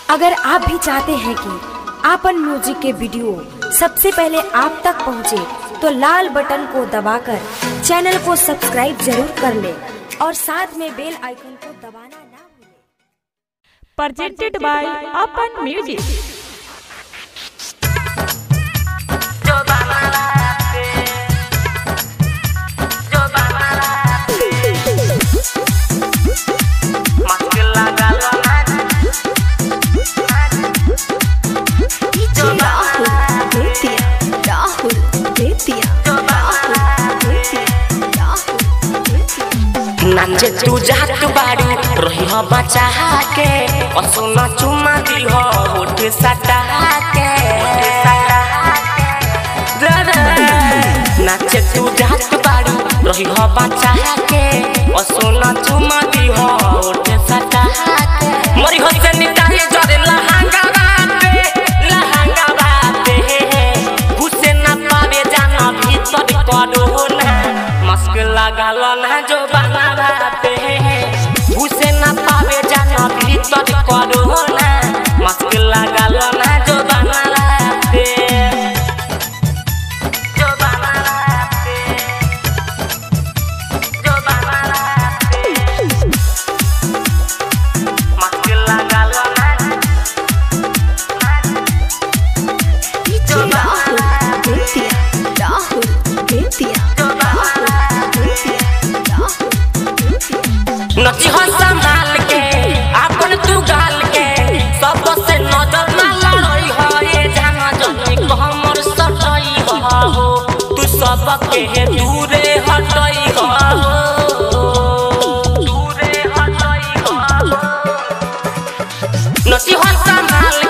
अगर आप भी चाहते हैं कि आपन म्यूजिक के वीडियो सबसे पहले आप तक पहुंचे, तो लाल बटन को दबाकर चैनल को सब्सक्राइब जरूर कर ले और साथ में बेल आइकन को दबाना ना भूलें। presented by Apan Music. Rahul Bettiah Rahul Bettiah Rahul Bettiah Rahul Bettiah नाचे तू जात बारू रही हो बचा के असुना चुमा दी हो होठ सटा के रे रे। नाचे तू जात बारू रही हो बचा के असुना चुमा दी हो होठ सटा के मरी हो से निताई जरे लहंगा बाते लहंगा बाते घुसे ना पावे जाना भीतर करो ना मस्क लगाल ना जो बना बाते घुसे ना पावे जाना भीतर करो ना मस्क लगाल ना जो बना बाते जो बना बाते जो बना बाते मस्क लगाल ना राहुल बेतिया राहुल बेतिया राहुल बेतिया राहुल बेतिया नची हो संभाल के अपन तू गाल के सब से नजर ना लड़ई हो ये जाना जनी हमर सटई हो तू सब के दूरे हटई हो दूरे हटई हो नची हो संभाल